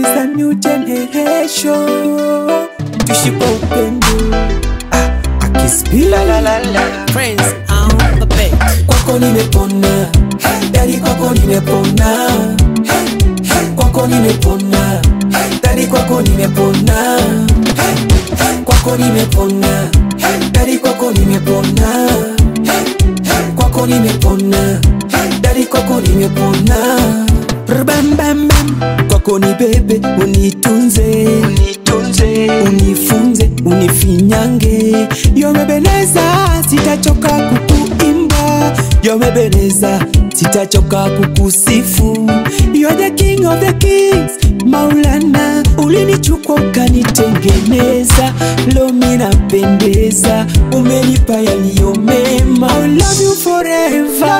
is a new generation. Tuishi kwa upendo. Ah, akispila la la la. Prince on the beat. Kwako nimepona, dadi kwako nimepona, kwako nimepona, dadi kwako nimepona, kwako nimepona, dadi kwako nimepona, kwako nimepona, dadi kwako nimepona. Bam bam bam, kwako ni bebe, unitunze, unitunze, unifunze, unifinyange, yomebeleza, sitachoka kukuimba, yomebeleza, sitachoka kukusifu. You are the king of the kings, Maulana, ulinichukua ukanitengeneza, leo mimi napendeza, umenipa yaliyo mema. I love you forever.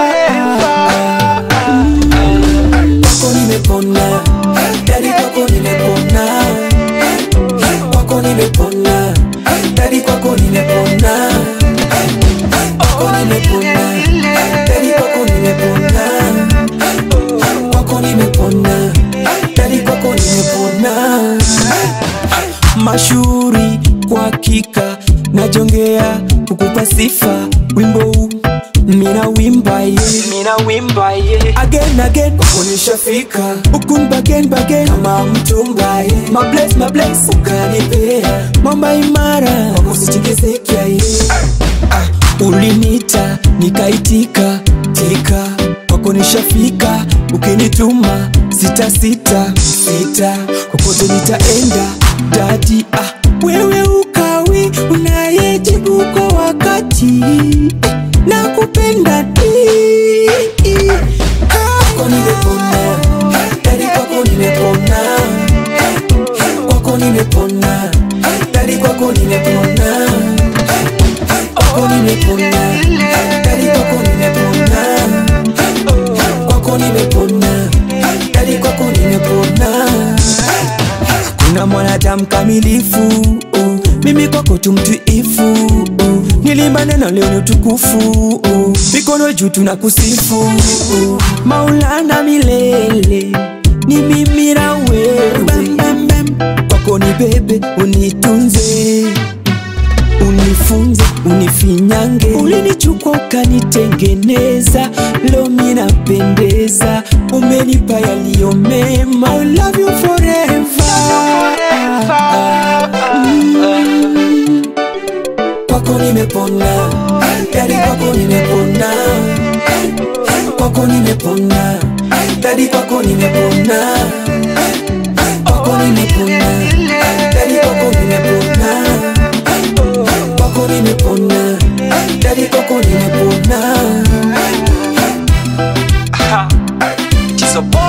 Mm. Kwako nimepona, dadi kwako nimepona, kwako nimepona, dadi kwako nimepona, kwako nimepona, dadi kwako nimepona, kwako nimepona, dadi kwako nimepona. Mashuhuri kwa hakika, najongea kukupa sifa, wimbo huu mina wimba ye, mina wimba ye again again, kwako nishafika ukun bagen bagen kama mtumba ye, my bless my bless ukanipea mamba imara, kwako sitikisikia ye ah, ulinita nikaitika tika kwako nishafika ukinituma sita sita sita kokote nitaenda dadi ah, wewe ukawi unayejibu kwa wakati eh, nakupenda di kwako nimepona dadi kwako nimepona kwako nimepona dadi kwako nimepona kwako nimepona dadi kwako nimepona kwako nimepona dadi kwako nimepona kuna mwanadamu kamilifu oh. mimi kwako tu mtuifu oh. nilimba neno leo ni utukufu oh. mikono juu tunakusifu oh. maulana milele ni mimi na wewe Bam, bam, bam. kwako ni bebe unitunze unifunze unifinyange ulinichukua ukanitengeneza leo mi napendeza umenipa yaliyo mema I love you forever. Mm. kwako nimepona dadi kwako nimepona kwako nimepona dadi kwako nimepona kwako nimepona dadi kwako nimepona kwako nimepona dadi kwako nimepona Tizo boy